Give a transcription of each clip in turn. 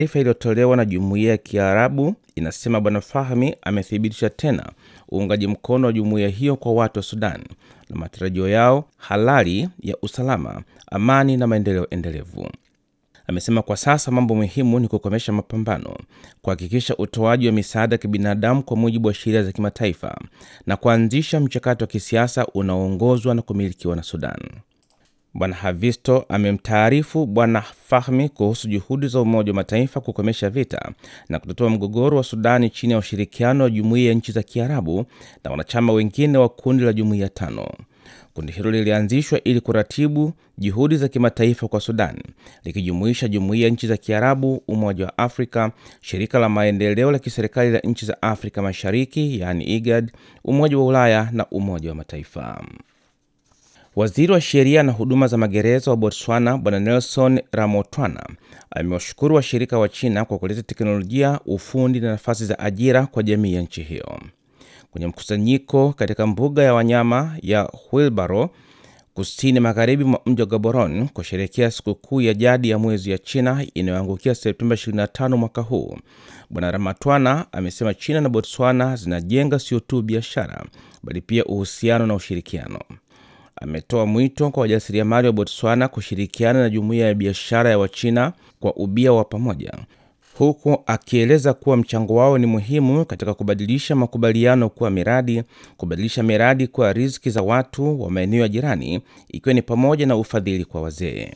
Taarifa iliyotolewa na Jumuiya ya Kiarabu inasema Bwana Fahmi amethibitisha tena uungaji mkono wa jumuiya hiyo kwa watu wa Sudan na matarajio yao halali ya usalama, amani na maendeleo endelevu. Amesema kwa sasa mambo muhimu ni kukomesha mapambano, kuhakikisha utoaji wa misaada ya kibinadamu kwa mujibu wa sheria za kimataifa na kuanzisha mchakato wa kisiasa unaoongozwa na kumilikiwa na Sudan. Bwana Havisto amemtaarifu Bwana Fahmi kuhusu juhudi za Umoja wa Mataifa kukomesha vita na kutatua mgogoro wa Sudani chini ya ushirikiano wa Jumuiya ya Nchi za Kiarabu na wanachama wengine wa kundi la Jumuiya tano. Kundi hilo lilianzishwa ili kuratibu juhudi za kimataifa kwa Sudan, likijumuisha Jumuiya ya Nchi za Kiarabu, Umoja wa Afrika, Shirika la Maendeleo la Kiserikali la Nchi za Afrika Mashariki yaani IGAD, Umoja wa Ulaya na Umoja wa Mataifa. Waziri wa sheria na huduma za magereza wa Botswana Bwana Nelson Ramotwana amewashukuru washirika wa China kwa kuleta teknolojia, ufundi na nafasi za ajira kwa jamii ya nchi hiyo. Kwenye mkusanyiko katika mbuga ya wanyama ya Wilbaro kusini magharibi mwa mji wa Gaborone kusherekea sikukuu ya jadi ya mwezi ya China inayoangukia Septemba 25 mwaka huu, Bwana Ramatwana amesema China na Botswana zinajenga sio tu biashara bali pia uhusiano na ushirikiano. Ametoa mwito kwa wajasiriamali wa Botswana kushirikiana na jumuiya ya biashara ya Wachina kwa ubia wa pamoja, huku akieleza kuwa mchango wao ni muhimu katika kubadilisha makubaliano kuwa miradi, kubadilisha miradi kuwa riziki za watu wa maeneo ya jirani, ikiwa ni pamoja na ufadhili kwa wazee.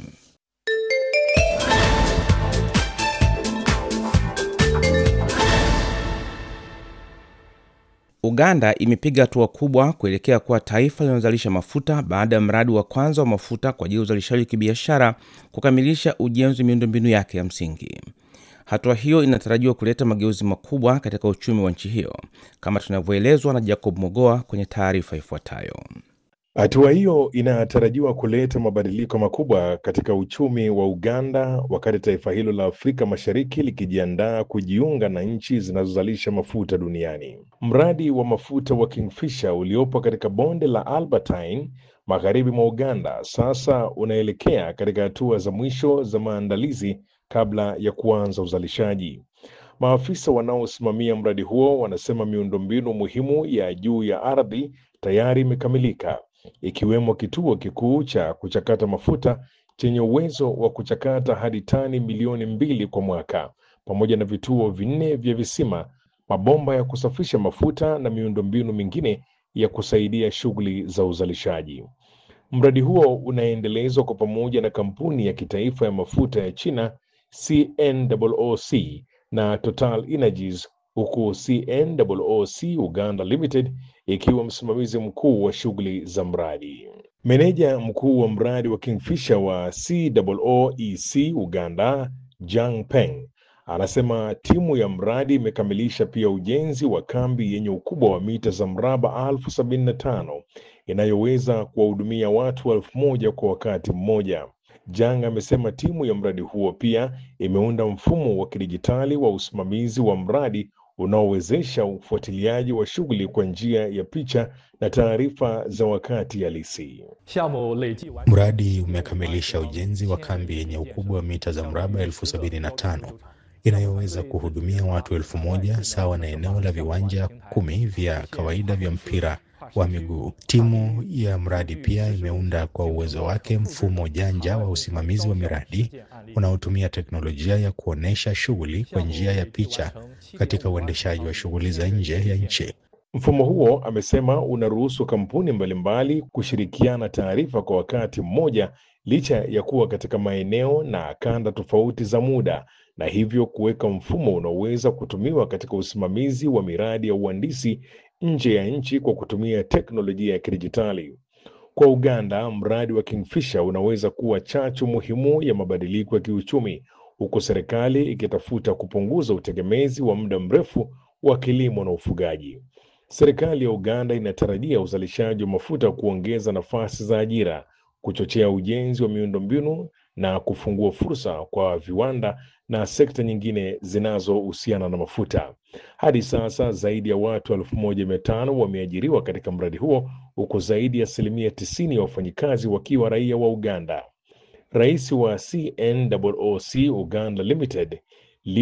Uganda imepiga hatua kubwa kuelekea kuwa taifa linalozalisha mafuta baada ya mradi wa kwanza wa mafuta kwa ajili ya uzalishaji wa kibiashara kukamilisha ujenzi wa miundombinu yake ya msingi. Hatua hiyo inatarajiwa kuleta mageuzi makubwa katika uchumi wa nchi hiyo, kama tunavyoelezwa na Jacob Mogoa kwenye taarifa ifuatayo. Hatua hiyo inatarajiwa kuleta mabadiliko makubwa katika uchumi wa Uganda wakati taifa hilo la Afrika Mashariki likijiandaa kujiunga na nchi zinazozalisha mafuta duniani. Mradi wa mafuta wa Kingfisher uliopo katika bonde la Albertine magharibi mwa Uganda sasa unaelekea katika hatua za mwisho za maandalizi kabla ya kuanza uzalishaji. Maafisa wanaosimamia mradi huo wanasema miundombinu muhimu ya juu ya ardhi tayari imekamilika ikiwemo kituo kikuu cha kuchakata mafuta chenye uwezo wa kuchakata hadi tani milioni mbili kwa mwaka, pamoja na vituo vinne vya visima, mabomba ya kusafisha mafuta na miundombinu mingine ya kusaidia shughuli za uzalishaji. Mradi huo unaendelezwa kwa pamoja na kampuni ya kitaifa ya mafuta ya China CNOOC na Total Energies huku CNOOC Uganda Limited ikiwa msimamizi mkuu wa shughuli za mradi. Meneja mkuu wa mradi wa Kingfisher wa COOEC Uganda, Jang Peng, anasema timu ya mradi imekamilisha pia ujenzi wa kambi yenye ukubwa wa mita za mraba elfu sabini na tano inayoweza kuwahudumia watu elfu moja kwa wakati mmoja. Jang amesema timu ya mradi huo pia imeunda mfumo wa kidijitali wa usimamizi wa mradi unaowezesha ufuatiliaji wa shughuli kwa njia ya picha na taarifa za wakati halisi. Mradi umekamilisha ujenzi wa kambi yenye ukubwa wa mita za mraba elfu sabini na tano inayoweza kuhudumia watu elfu moja sawa na eneo la viwanja kumi vya kawaida vya mpira wa miguu. Timu ya mradi pia imeunda kwa uwezo wake mfumo janja wa usimamizi wa miradi unaotumia teknolojia ya kuonyesha shughuli kwa njia ya picha katika uendeshaji wa shughuli za nje ya nchi. Mfumo huo, amesema, unaruhusu kampuni mbalimbali kushirikiana taarifa kwa wakati mmoja licha ya kuwa katika maeneo na kanda tofauti za muda na hivyo kuweka mfumo unaoweza kutumiwa katika usimamizi wa miradi ya uhandisi nje ya nchi kwa kutumia teknolojia ya kidijitali. Kwa Uganda, mradi wa Kingfisher unaweza kuwa chachu muhimu ya mabadiliko ya kiuchumi, huku serikali ikitafuta kupunguza utegemezi wa muda mrefu wa kilimo na ufugaji. Serikali ya Uganda inatarajia uzalishaji wa mafuta kuongeza nafasi za ajira, kuchochea ujenzi wa miundombinu na kufungua fursa kwa viwanda na sekta nyingine zinazohusiana na mafuta. Hadi sasa zaidi ya watu elfu moja mia tano wameajiriwa katika mradi huo huku zaidi ya asilimia tisini ya wafanyikazi wakiwa raia wa Uganda. Rais wa CNOOC Uganda Limited